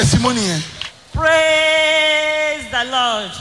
testimony yẹn. praise the lord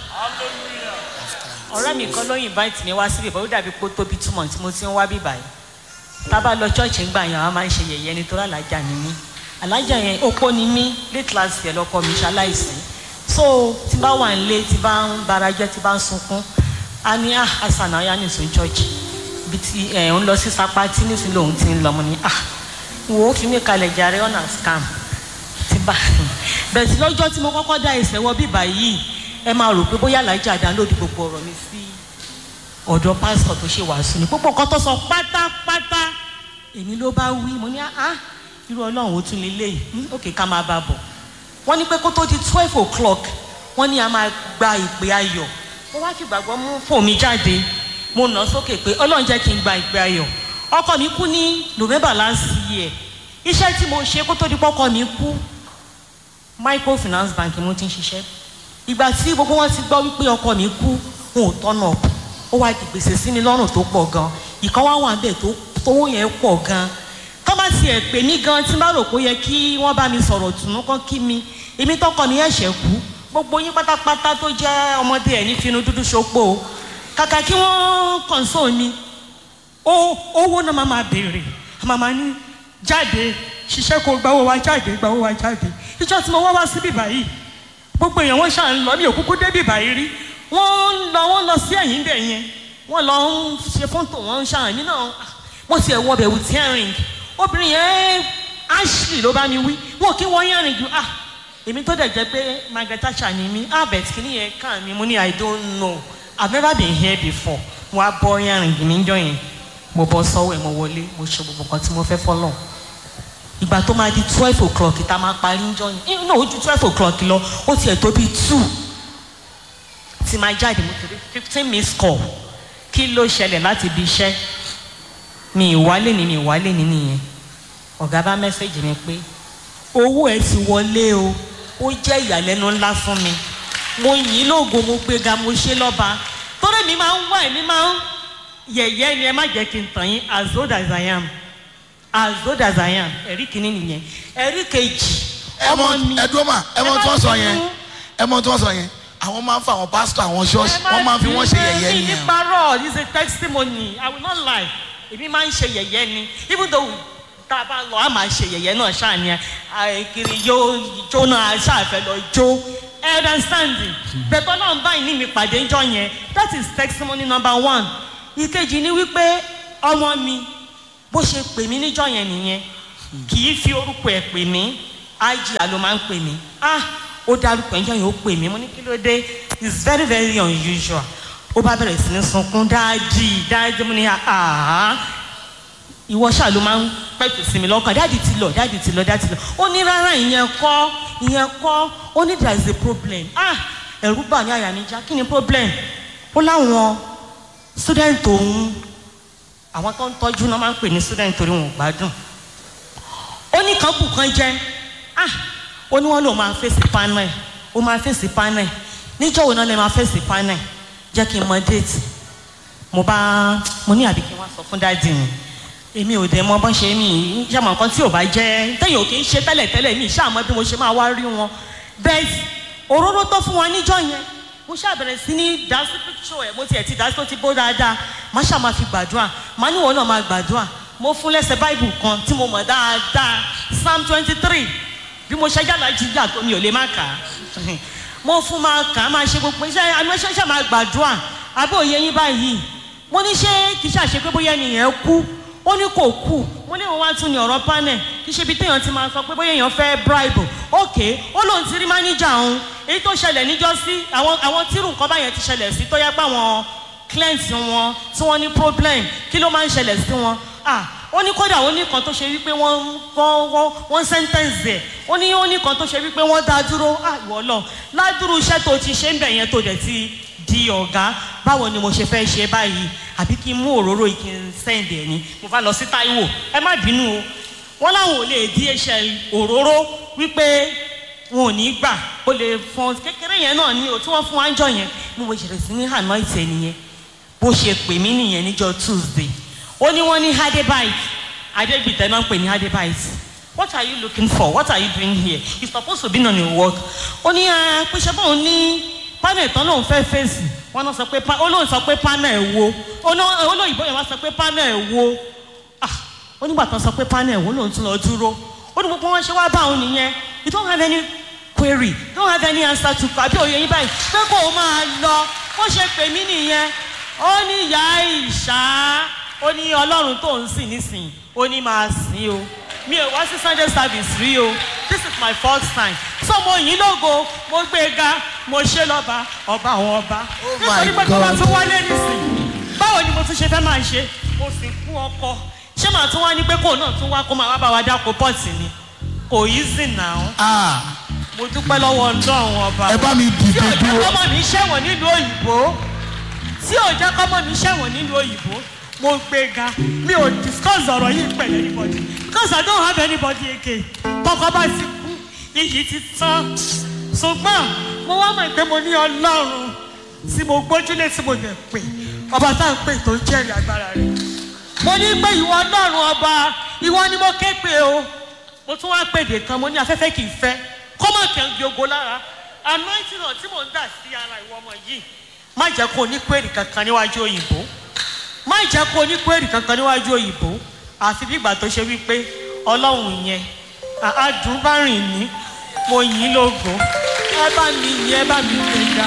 ọ̀rẹ́ mi kan ló invite mi wá síbi ìbọn ó dàbí pé ó tóbi two months mo ti ń wá bíbá yìí tá a bá lọ chọ́ọ̀chì ńgbà yẹn àwọn máa ń ṣe yẹ̀yẹ́ nítorí alájà ni mí alájà yẹn opó ni mí late last year lọkọ mi ṣaláìsí so tí bá wà nílé tí bá ń bara jẹ́ tí bá ń sunkún a ní ah asan náà yá nìsín chọ́ọ̀chì bí ti ẹ̀ ń lọ sí sapa tí nísìnyí lòun ti ń lọ mo ní ah wo fi mí kalẹ̀ jàre ọ̀nà scam ti bá bẹ̀rẹ̀ sí lọ́jọ́ tí mo kọ́kọ́ dá ẹsẹ̀ wọ bíbá yìí ẹ máa rò pé bóyá alájà download gbogbo ọ̀rọ̀ mi sí ọ̀dọ̀ pásítọ̀ tó ṣe wàásù ni púpọ̀ kan tó sọ pátápátá èmi ló bá wí mo ní ah irú ọlọ́run ó tún lè léyìí òkè ká máa bá bọ̀ wọ́n ní pé kó tó di twelve o'clock wọ́n ní a máa gba ìpè ayọ̀ mo wá fi gbàgbọ́ mú fóònù mi jáde mo nà sókè pé ọlọ́run jẹ́ kí n gba ìpè ayọ̀ ọkọ mi kú ní november last year iṣẹ́ tí mo ṣe kó tó di pọ́kọ mi kú microfinance bank mo ti ń ṣiṣẹ́ ìgbà tí gbogbo wọn ti gbọ́ wípé ọkọ mi kú wọn ò tọ́nà ọ̀pọ̀ ó wá di gbèsè sí ni lọ́rùn tó pọ̀ gan ìkan wá wà bẹ́ẹ̀ tó tówó yẹn pọ̀ gan tó bá tiẹ̀ pè mí gan tí n bá rò pé ó yẹ kí wọ́n bá mi sọ̀rọ̀ tùnú kán kí mi èmi tọkọ mi ẹ̀ṣẹ̀ kú gbogbo yín pátápátá tó jẹ́ ọmọdé ẹ̀ ní finú dúdú ṣopó kàkà kí wọ́n console mi owó náà máa máa béèrè màmá ní jáde ṣiṣẹ́ kó gbawó wa jáde gbawó wa jáde ìjọ tí mo wá wá síbí báyìí gbogbo èèyàn wọn ṣáà ń lọ ní òkúkú débì báyìí rí wọ́n ń lọ wọ́n lọ sí ẹ̀yìn bẹ̀ yẹn wọ́n lọ ń ṣe fọ́ńtò wọn ń ṣáà mí náà mo ti ẹ̀ wọ bẹ̀ with earring obìnrin yẹn ashley ló bá mi wí wọn kí wọ́n earring ju ah èmi tó dẹ̀ jẹ́ pé margaret thatcher ni mí ah bẹ̀ kí ni yẹn kàn mí mo ní i don't know i've never been here before wọ́n á bọ́ earring mi jọ yẹn mo bọ́ sọ́wọ́ ẹ̀ mo wọlé mo ṣe gbogbo nǹkan tí mo fẹ́ fọ́lọ̀ ìgbà tó máa di twelve o'clock ìta máa parí ń jọ yẹn náà ó ju twelve o'clock lọ ó tiẹ̀ tó bíi two tí máa jáde mo torí fifteen minutes call kí ló ṣẹlẹ̀ láti ibi iṣẹ́ mi ìwálé ni mi ìwálé ni nìyẹn ọ̀gá bá mẹ́sẹ̀gì mi pé owó ẹ̀ ti wọlé o ó jẹ́ ìyàlẹ́nu ńlá fún mi mo yìn lóògùn mo gbéga mo ṣe lọ́ba torí mi máa ń wá ẹ̀mí máa ń yẹ̀yẹ́ ni ẹ má jẹ́ kí n tàn yín as old as I am as old as I am ẹ̀rí kìíní nìyẹn ẹ̀rí kejì ọmọ mi ẹ dúró mà ẹ mọ tí wọ́n sọ yẹn ẹ mọ tí wọ́n sọ yẹn àwọn máa ń fa àwọn pásítọ̀ àwọn ṣọ́ọ̀ṣì wọ́n máa ń fi wọ́n ṣe yẹ̀yẹ́ mi nìyẹn. ní parọ́ this is a testimony I will not lie èmi máa ń ṣe yẹ̀yẹ́ ni even though tá a bá lọ a máa ṣe yẹ̀yẹ́ náà ṣáà ni kiri yóò jó náà ṣáàfẹ́ lọ jó understanding bẹ̀tọ́ náà báyìí ní mi pàdé ńjọ́ yẹn that is testimony number one ìkejì ni wípé ọmọ mi bó ṣe pè mí níjọ́ yẹn nìyẹn kì í fi orúkọ ẹ̀ pè mí ájìyà ló máa ń pè mí ah ó dárúkọ ẹjọ́ yẹn ó pè mí mo ní kí ló dé it's very very unusual ó bá bẹ̀rẹ̀ sí ní sunkún dáàdì dáàdì mo ní àhá ìwọ ṣáà ló máa ń pẹ̀tù sí mi lọ́kàn dáàdì ti lọ dáàdì ti lọ dáàdì ti lọ ó ní rárá ìyẹn kọ́ ìyẹn kọ́ ó ní there is a problem ah ẹ̀rú bà ní àyà mi já kí ni problem ó láwọn student òun àwọn tó ń tọ́jú náà máa ń pè ní student torí wọn ò gbádùn ó ní kan kù kan jẹ́ ah ó ní wọn lòun máa fèsì panel ó máa fèsì panel níjọ́ wo náà lè máa fèsì panel jẹ́ kí n mọ déètì mo bá mo ní àbí kí n wá sọ fún dáàdì mi èmi ò dẹ̀ mọ bọ́n ṣe mí ṣàmọ̀ nǹkan tí ò bá jẹ́ tẹ̀yìn ò kì í ṣe tẹ́lẹ̀ tẹ́lẹ̀ mi ṣàmọ́ bí mo ṣe máa wá rí wọn bẹ́ẹ̀ òróró tó fún wa níjọ́ yẹn mo ṣàbẹ̀rẹ̀ sí ní dásí píkṣọ ẹ̀ mo tiẹ̀ ti dásí tó ti bó dáadáa má ṣáà máa fi gbàdúrà má níwọ̀n náà máa gbàdúrà mo fún lẹ́sẹ̀ báìbù kan tí mo mọ̀ dáadáa psalm twenty three bí mo ṣe yàrá jíjà tó mi ò lè má kà á mo fún máa kà á máa ṣe gbogbo iṣẹ́ àmì ṣe ṣe máa gbàdúrà àbí òye yín báyìí mo ní ṣé kì í ṣàṣe pé bóyá ènìyàn kú ó ní kò kú mo ní wọn wá tún ní ọ̀rọ̀ panel kì í ṣe ibi téèyàn ti máa sọ pé bóyá èèyàn fẹ́ bribe ok ó lóun ti rí máníjà òun èyí tó ṣẹlẹ̀ níjọ́ sí àwọn àwọn tírù nǹkan báyẹn ti ṣẹlẹ̀ sí tó yẹ pé àwọn clients wọn tí wọ́n ní problem kí ló máa ń ṣẹlẹ̀ sí wọn ah ó ní kódà ó ní kan tó ṣe wípé wọ́n wọ́n wọ́n wọ́n sentence ẹ̀ ó ní ó ní kan tó ṣe wípé wọ́n dá dúró ah ìwọ lọ ládùúrú iṣẹ́ tó ti ṣe ń bẹ̀ yẹn tó dẹ̀ ti di ọ̀gá báwo ni mo ṣe fẹ́ ṣe báyìí àbí kí n mú òróró yìí kí n send ẹ̀ ní mo bá lọ sí Táíwò ẹ má bínú o wọ́n láwọn ò lè DHL òróró wípé wọn ò ní gbà ó lè fọn kékeré yẹn náà ní o tí wọ́n fún wa ń jọ yẹn mo mo ṣẹlẹ̀ sí ní anoint ẹ̀ nìyẹn bó ṣe pè mí nìyẹn níjọ́ Tuesday ó ní wọ́n ní adébáyé adégbìtẹ́ náà ń pè ní adébáyé ó what are you looking for what are you doing here you suppose to be on your work ó ní ẹ pé ṣe bóun ní panel tán lòun fẹ́ fèsì wọn náà sọ pé pa- ó lóun sọ pé panel wo ó ná- olóyìnbó yẹn wá sọ pé panel wo ah ó nígbà tán sọ pé panel wo lòun tún lọ dúró ó ní gbogbo wọn ṣe wá bá òun nìyẹn you don't have any query you don't have any answer to àbí òye yín báyìí pé kó o máa lọ bó ṣe pè mí nìyẹn ó ní ìyá ìṣá ó ní ọlọ́run tó ń sìn nísìnyí ó ní máa sìn o mi ò wá sí sunday service rí o this is my first time so mo yìn lógo mo gbé e ga mo ṣe lọ́ba ọba àwọn ọba Oh my nítorí pé kó bá God. tún wálé nísìnyí báwo ni mo tún ṣe fẹ́ máa ṣe mo sì kú ọkọ ṣé màá tún wá ní pé kóun náà tún wá kó máa wá bá wa dáko pọ́ọ̀tì ni kò yí sí náà Ah, mo dúpẹ́ lọ́wọ́ ọlọ́run ọba ẹ bá mi tí dìde ò jẹ́ dúró. kọ́mọ mi ṣẹ̀wọ̀n nílùú òyìnbó tí ò jẹ́ kọ́mọ mi ṣẹ̀wọ̀n nílùú òyìnbó mo gbé ga mi ò discuss ọ̀rọ̀ yìí pẹ̀lú anybody because I don't have anybody again tọkọ bá ti kú iyì ti tán ṣùgbọ́n mo wá mọ̀ pé mo ní ọlọ́run tí mo gbójúlé tí mo lè pè ọba tá à ń pè tó ń jẹ́rìí agbára rẹ̀ mo ní pé ìwọ ọlọ́run ọba ìwọ ni mo ké pè o mo tún wá pèdè kan mo ní afẹ́fẹ́ kì í fẹ́ kó má kẹ́ ń gbogbo lára anointing náà tí mò ń dà sí ara ìwọ ọmọ yìí má jẹ́ kó o ní kwérì kankan níwájú òyìnbó má jẹ́ kó o ní kwérì kankan níwájú òyìnbó àfi bí ìgbà tó ṣe wípé ọlọ́run yẹn àádùn bá rìn ní mo yìn ín lógo ẹ bá mi yìn ẹ bá mi gbẹ̀ngà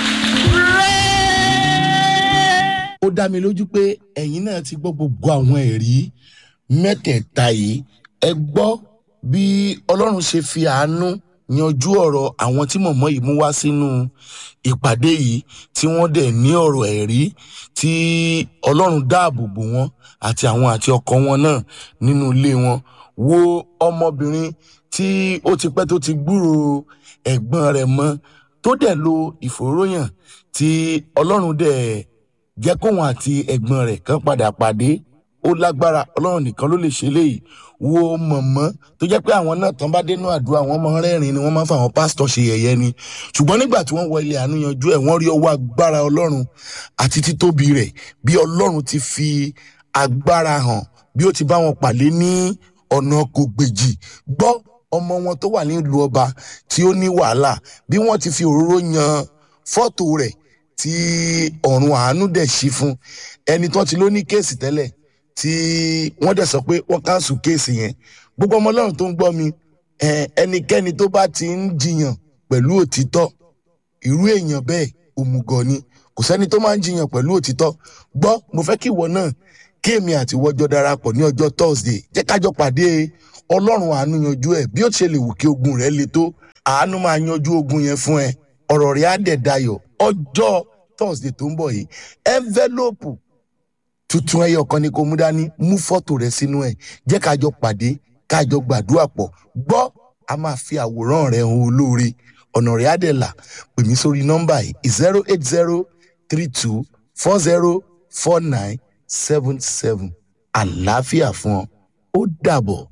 rẹ́ẹ́. ó dá mi lójú pé ẹ̀yin náà ti gbọ́ gbogbo àwọn ẹ̀rí mẹ́tẹ̀ẹ̀ta yìí ẹ gbọ́ bí ọlọ́run ṣe fi àánú yanjú ọ̀rọ̀ àwọn tí mọ̀mọ́ yìí mú wá sínú ìpàdé yìí tí wọ́n dẹ̀ ní ọ̀rọ̀ ẹ̀rí tí ọlọ́run dáàbò bò wọ́n àti àwọn àti ọkọ wọn náà nínú ilé wọn wo ọmọbìnrin tí ó ti pẹ́ tó ti gbúrò ẹ̀gbọ́n rẹ̀ mọ́ tó dẹ̀ lo ìfòróyàn tí ọlọ́run dẹ̀ jẹ́ kóun àti ẹ̀gbọ́n rẹ̀ kan padà pàdé ó lágbára ọlọ́run nìkan ló lè ṣe léyìí wo mọ̀mọ́ tó jẹ́ pé àwọn náà tán bá dénú àdúrà wọn máa ń rẹ́rìn ni wọ́n máa ń fa àwọn pásítọ̀ ṣe yẹ̀yẹ́ ni ṣùgbọ́n nígbà tí wọ́n wọ ilé àánú yanjú ẹ̀ wọ́n rí ọwọ́ agbára ọlọ́run àti títóbi rẹ̀ bí ọlọ́run ti fi agbára hàn bí ó ti bá wọn pàdé ní ọ̀nà kògbèjì gbọ́ ọmọ wọn tó wà nílùú ọba tí ó ní wàhálà bí wọ́n ti fi òróró yan fọ́tò rẹ̀ tí ọ̀run àánú dẹ̀ ṣí fún ẹni tó ti ló ní kéèsì tẹ́lẹ̀ tí wọ́n dẹ̀ sọ pé wọ́n káńsù kéèsì yẹn gbogbo ọmọ ọlọ́run tó ń gbọ́ mi ẹ, ẹnikẹ́ni tó bá ti ń jiyàn pẹ̀lú òtítọ́ irú èèyàn bẹ́ẹ̀ òmùgọ̀ ni kò sẹ́ni tó máa ń jiyàn pẹ̀lú òtítọ́ gbọ́ mo fẹ́ kí ìwọ náà kí èmi àti ìwọ́jọ́ darapọ̀ ní ọjọ́ thursday jẹ́ kájọ pàdé ọlọ́run àánú yanjú ẹ̀ bí ó ṣe lè wù kí ogun rẹ̀ le tó àánú máa yanjú ogun yẹn fún ẹ ọ̀rọ̀ rẹ̀ á dẹ̀ dayọ̀ ọjọ́ thursday tó ń bọ̀ yìí envelope tuntun ẹyọ kan ni kò mú dání mú fọ́tò rẹ sínú ẹ̀ jẹ́ kájọ pàdé kájọ gbàdúrà pọ̀ gbọ́ a máa fi àwòrán rẹ hàn olóore ọ̀nà rẹ̀ á dẹ̀ là pè mí sórí nọ́mbà yìí zero eight zero three two four zero four nine seven seven àlàáfíà fún ọ ó dàbọ̀.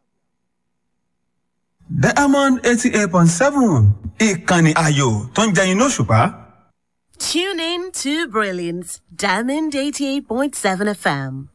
diamond eighty eight point seven ìkànnì ayò tó ń jẹyin lóṣùpá. Tune in to Brilliance, Diamond 88.7 FM.